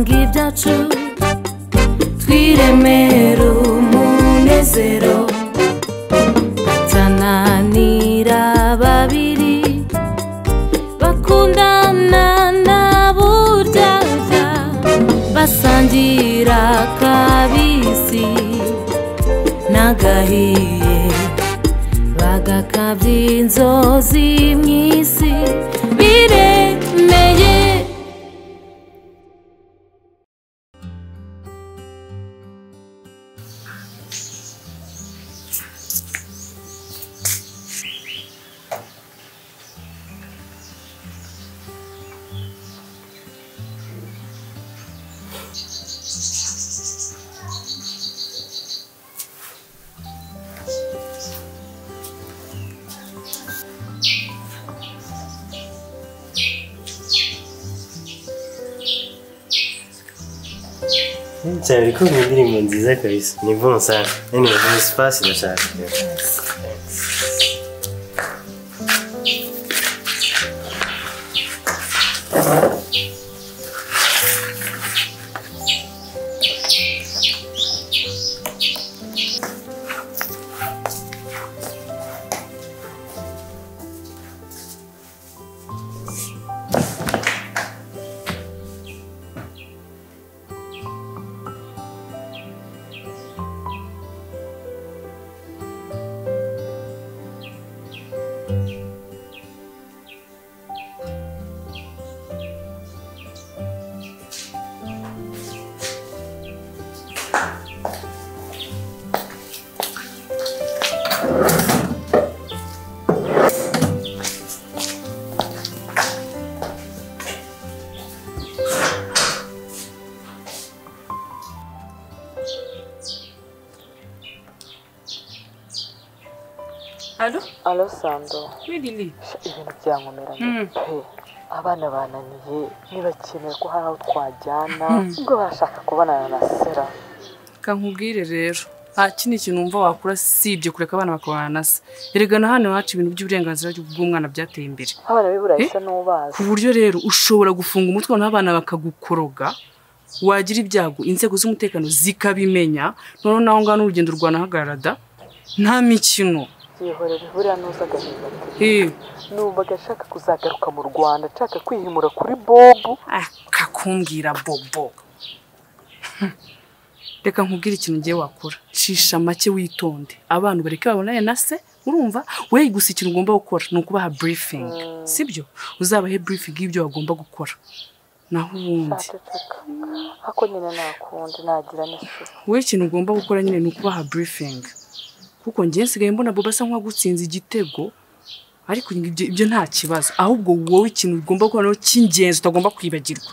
cyacu twiremere umunezero tananira babiri bakundana na buryarya basangira kabisi n'agahiye bagakabya inzozi mu isi biremeye cyane kuko ni indirimbo nziza kabisa ni bon sana yani ni espace ndashaka Alo? alo sando Ni Lily. ibintu byankomeranye Mm. pe abana bananiye ntibakeneye ko hari aho twajyana ubwo barashaka kubonana na sera Ka nkubwire rero. Nta kindi kintu wumva wakora sibye kureka abana bakabana se. Erega na hano iwacu ibintu by'uburenganzira bw'umwana byateye imbere. abana b'i burayi Eh? se n'ubazi Ku buryo rero ushobora gufunga umutwe noneho abana bakagukoroga, wagira ibyago inzego z'umutekano zikabimenya, noneho naho ngaho n'urugendo rwanahagarara da. Nta mikino. yihorera buriya nuza agahinda ati Eh, numvaga ashaka kuzagaruka mu rwanda nshaka kwihimura kuri bobu akakumbwira bobo. Hm. Reka nkubwire ikintu ngiye wakora. Cisha make witonde. Abantu bareke babonane na se, urumva? We gusa ikintu ugomba gukora ni ukubaha briefing. Sibyo? Uzabahe briefing y'ibyo bagomba gukora. Naho ubundi, ataceka ako nyine nakundi nagira n'ishuti we ikintu ugomba gukora nyine ni ukubaha briefing. Kuko njye nsigaye mbona Bobo asa nk'uwagutsinze igitego. Ariko ibyo ibyo nta kibazo. Ahubwo wowe ikintu ugomba gukora noneho cy'ingenzi utagomba kwibagirwa.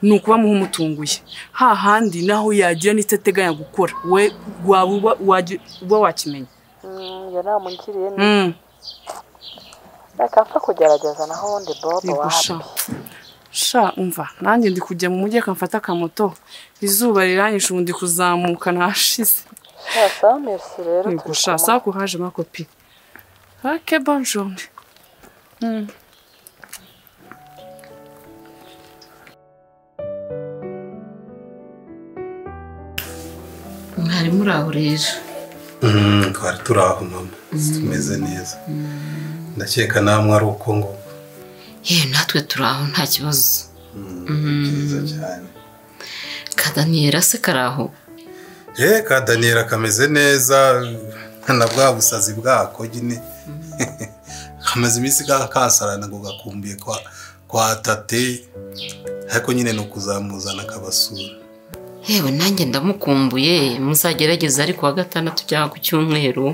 ni ukuba muha umutunguye hahandi naho yagira n'icyo ateganya gukora we waba uba wagi- uba wakimenya iyo namungiriye ni Mm, reka mfa kugerageza naho ubundi bobo yego wapi sha sha umva nanjye ndi kujya mu mujyi akamfata akamoto izuba riranyishe ubu ndi kuzamuka ntashize sha sawa merci rero yego sha turi saa kuhaje makopi ake bonjourne mwari muri aho rero Mm, twari turi aho mama tumeze neza ndakeka namwe ari uko ngo yewe natwe turi aho nta kibazo byiza cyane ka daniyeli se kari aho ye ka daniyeli kameze neza na bwa busazi bwako nyine kamaze iminsi ka- kasarana ngo gakumbiye kwa kwa tate ariko nyine ni ukuzamuzana akabasura yewe nanjye ndamukumbuye muzagerageza ariko wa gatandatu cyangwa ku cyumweru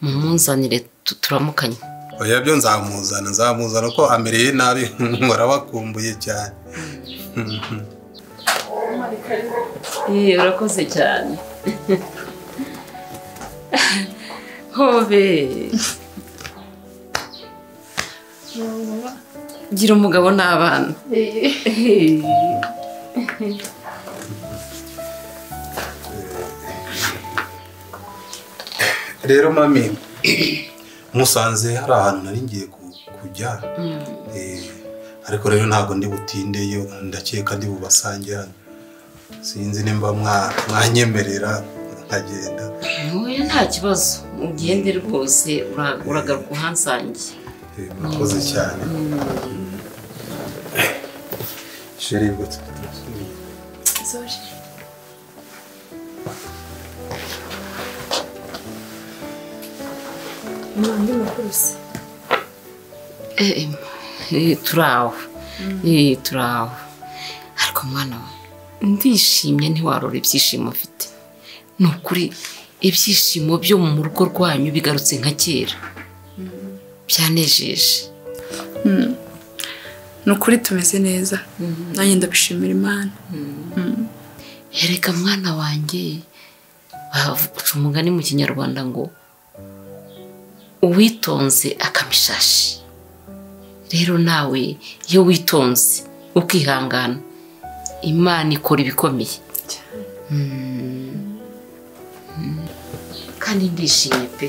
mumunzanire tu- turamukanye oya byo nzamuzana nzamuzana ko amereye nabi warabakumbuye cyane yewe urakoze cyane hobe gira umugabo n'abana rero mami musanze hari ahantu nari ngiye ku- kujya Eh, ariko rero ntabwo ndi butindeyo ndakeka ndi bubasange hano sinzi nimba mwa- mwanyemerera nkagenda ntuye nta kibazo ugende rwose ura- uragaruka uhansange Eh, murakoze cyane sheri rwose Eh, eh, turi aho Eh, turi aho ariko mwana we ndishimye ntiwarora ibyishimo ufite ni ukuri ibyishimo byo mu rugo rwanyu bigarutse nka kera byanejeje ni ukuri tumeze neza nanjye ndabishimira imana hereka mwana wanjye bavuga umugani mu kinyarwanda ngo uwitonze akama ishashi rero nawe iyo witonze ukihangana imana ikora ibikomeye Mm. Mm. kandi ndishimye pe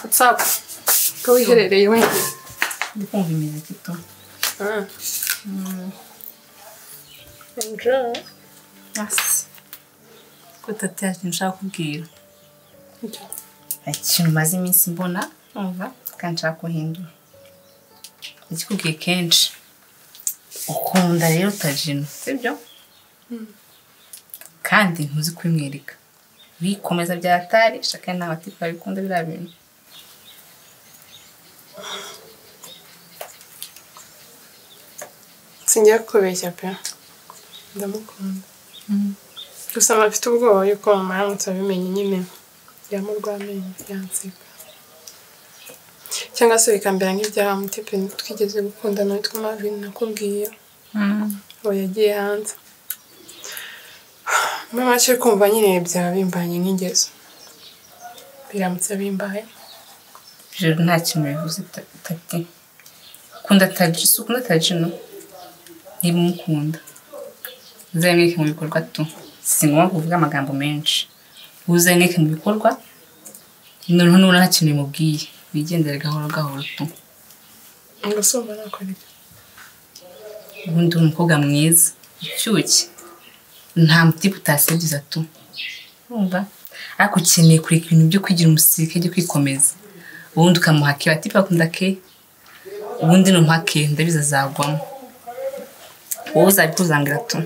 watsapu ko wiherereye wenyine ko tatiyaje nshaka kubwira ikintu maze iminsi mbona numva kandi nshaka guhindura nakikubwiye kenshi ukunda rero tajino sibyo kandi ntuzi kubimwereka wikomeza bya atari shaka ntabwo atipa bikunda biriya bintu singiye kubeshya pe ndamukunda gusa mba mfite ubwoba yuko mama aramutse abimenye nyine yamurwa amenyo yanseka cyangwa se bikambera nk'ibyaha mutepe twigeze gukundana witwa Marvin nakubwiye ubu yagiye hanze muri make kumva nyine byaba bimbanye nk'ingeso biramutse bimbaye ijoro nta kintu bivuze ta- tati ukunda tajino si ukunda tajino niba umukunda uzamwereke mu bikorwa tu si ngombwa kuvuga amagambo menshi uzamwereke mu bikorwa noneho nubona nta kintu bimubwiye wigendere gahoro gahoro tu ngo si ubu nakora ibyo ubundi uri umukobwa mwiza ushyushye nta mutipe utasebyiza tu wumva ariko ukeneye kureka ibintu byo kwigira umusirikare byo kwikomeza ubundi ukamuha ke batipe bakunda ke ubundi numuha ke ndabizi azagwamo wowe uzabikuzangira tu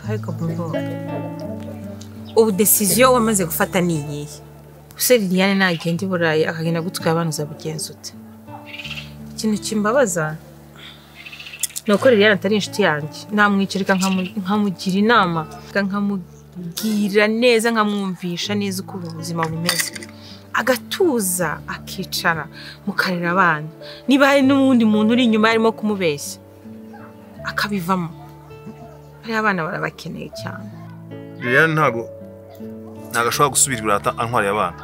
ariko bobo ubu desiziyo wamaze gufata ni iyihe use liliane nagenda i burayi akagenda gutwara abana uzabigenza ute ikintu kimbabaza ni uko liliane atari inshuti yanjye namwicarika nkamugira inama nkamubwira neza nkamwumvisha neza uko ubuzima bumeze agatuza akicara mukarera abana niba hari n'uwundi muntu uri inyuma yarimo kumubeshya akabivamo bariya abana barabakeneye cyane liliane ntabwo ntabwo ashobora gusubira iburata antwariye abana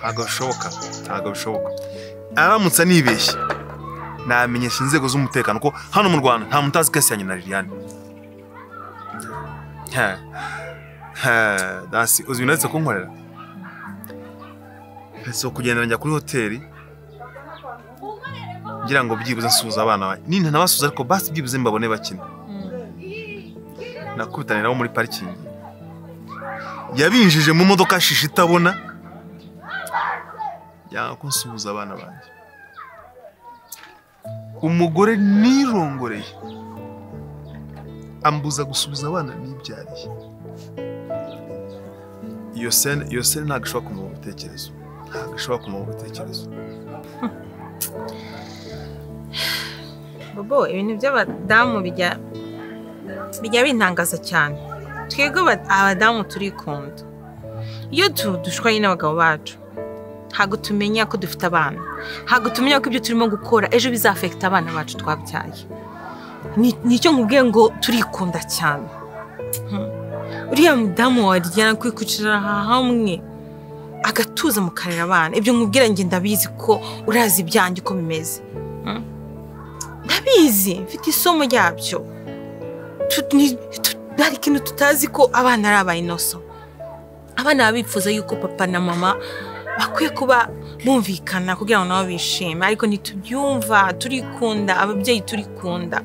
ntabwo bishoboka ntabwo bishoboka aramutse anibeshye namenyesha inzego z'umutekano ko hano mu rwanda nta muntu uzi yanye na liliane He. He, dasi uzi ibintu uretse kunkorera uretse kugenda njya kuri hoteli ngira ngo byibuze nsuhuza abana banjye ninta nabasuhuza ariko basi byibuze mbabone bakina nakubitanye nabo muri parikingi yabinjije mu modoka shisha itabona yanga ko nsuhuza abana banjye umugore nirongoreye ambuza gusuhuza abana nibyariye iyo sene iyo sene ntabwo ishobora kumuha ibitekerezo ntabwo ishobora kumuha ibitekerezo bobo ibintu by'abadamu bijya bijya bintangaza cyane twebwe aba- abadamu turikunda iyo tu- dushwa nyine abagabo bacu ntabwo tumenya ko dufite abana ntabwo tumenya ko ibyo turimo gukora ejo bizafekita abana bacu twabyaye Ni- nicyo nkubwiye ngo turikunda cyane Hmm. uriya mudamu waryana kwikucira hamwe agatuza mu karere abana ibyo nkubwira njye ndabizi ko urazi ibyanjye uko bimeze ndabizi ndabizi mfite isomo ryabyo Tu- ni- tu- hari ikintu tutazi ko abana ari abayinoso abana baba bifuza yuko papa na mama bakwiye kuba bumvikana kugira ngo nabo bishime ariko ntitubyumva turikunda ababyeyi turikunda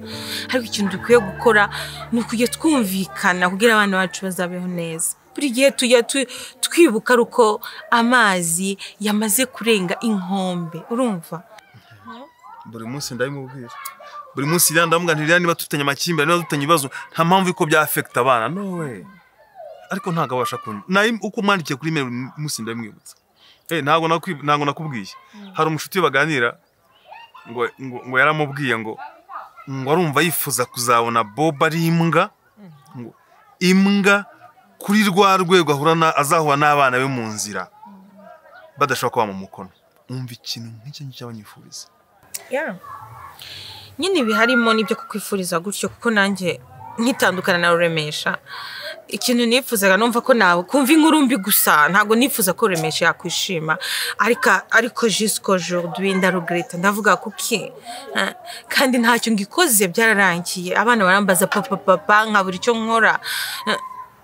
ariko ikintu dukwiye gukora ni ukujya twumvikana kugira abana bacu bazabeho neza buri gihe tujya tu- twibuka ari uko amazi yamaze kurenga inkombe urumva buri munsi ndabimubwira buri munsi iriya ndamuganirira niba dufitanye amakimbirane niba dufitanye ibibazo nta mpamvu yuko bya afekita abana no we ariko ntabwo abasha kumva nayo uko umwandikiye kuri imeri buri munsi ndabimwibutsa Eh, ntabwo nakwi- ntabwo nakubwiye hari umushuti baganira ngo ngo ngo yaramubwiye ngo ngo arumva yifuza kuzabona bob ari imbwa ngo imbwa kuri rwa rwego ahura na- azahura n'abana be mu nzira badashobora kuba mu mukono umva ikintu nk'icyo ngicyo abanyifuriza Yeah. nyine biharimo n'ibyo kukwifuriza gutyo kuko nanjye nkitandukana nawe uremesha ikintu nifuzaga numva ko nawe kumva inkuru mbi gusa ntabwo nifuza ko uremesha yakwishima ariko ariko jisiko jodi ndarugreta ndavuga kuki eh, kandi ntacyo ngikoze byararangiye abana barambaza papa papa nkabura icyo nkora Eh,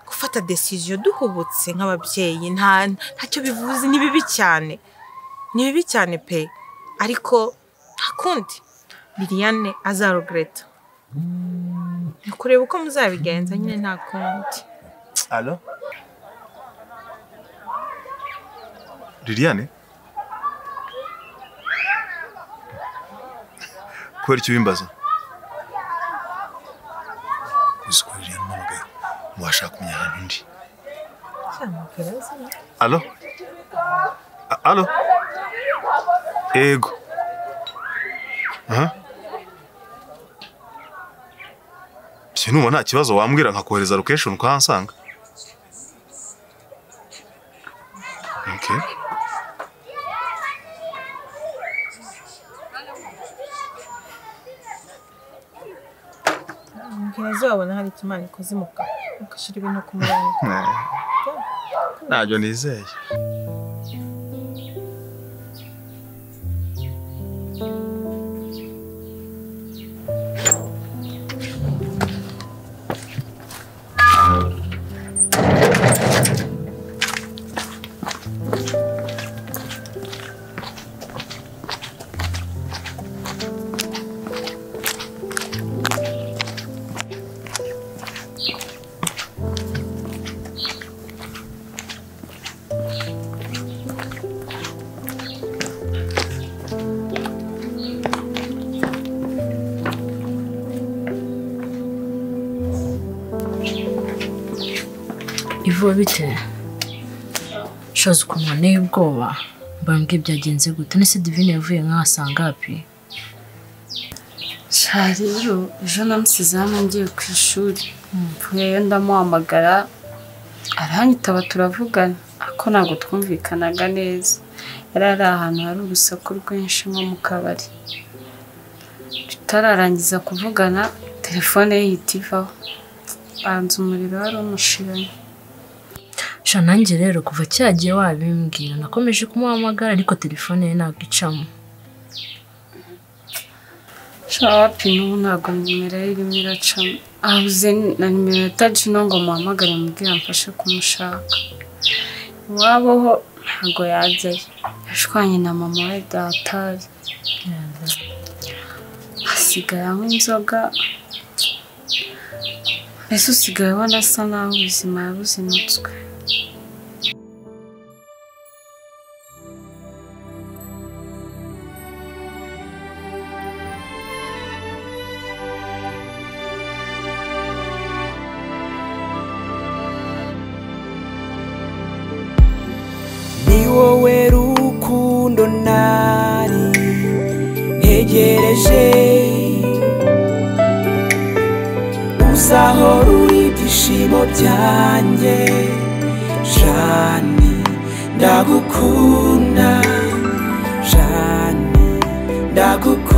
gufata desiziyo duhubutse nk'ababyeyi nta ntacyo bivuze ni bibi cyane ni bibi cyane pe ariko nta kundi liliane azarugreta ni ukureba uko muzabigenza nyine nta kundi Alo? Liliane? Kubera icyo ubimbaza? Uzi ko Liliane umpamagaye washaka kumenya ahantu ndi. Alo? A- Alo? Ego. Aha. Byo numva nta kibazo wambwira nkakohereza location ukahansanga. Okay. mbwira azabona hari ikimana ikoze mu kanwa ugashyira ibintu ku murongo Ntabyo nizeye. ivuba bite shoza ukuntu nteye ubwoba mbambwiye byagenze gute nese divine yavuye nkahasanga hapi sha rero ejo namusize hano ngiye ku ishuri mvuyeyo ndamuhamagara aranyitaba turavugana ariko ntabwo twumvikanaga neza yari ari ahantu hari urusaku rwinshi nko mu kabari tutararangiza kuvugana telefone ye ihita ivaho banza umuriro wari umushiranye sha nanjye rero kuva cyagiye wabimbwira nakomeje kumuhamagara ariko telefone ye ntabwo icamo sha wapi n'ubu ntabwo nimero ye irimo iracamo abuze na nimero ya tagino ngo muhamagare mubwire amfashe kumushaka iwabo ho ntabwo yajyayo yashwanye na mama we datari asigaye anywa inzoga mbese usigaye ubona asa naho ubuzima yabuzinutswe ni wowe rukundo nari ntegereje uzahora uri ibyishimo byanjye jani ndagukunda jani ndagukunda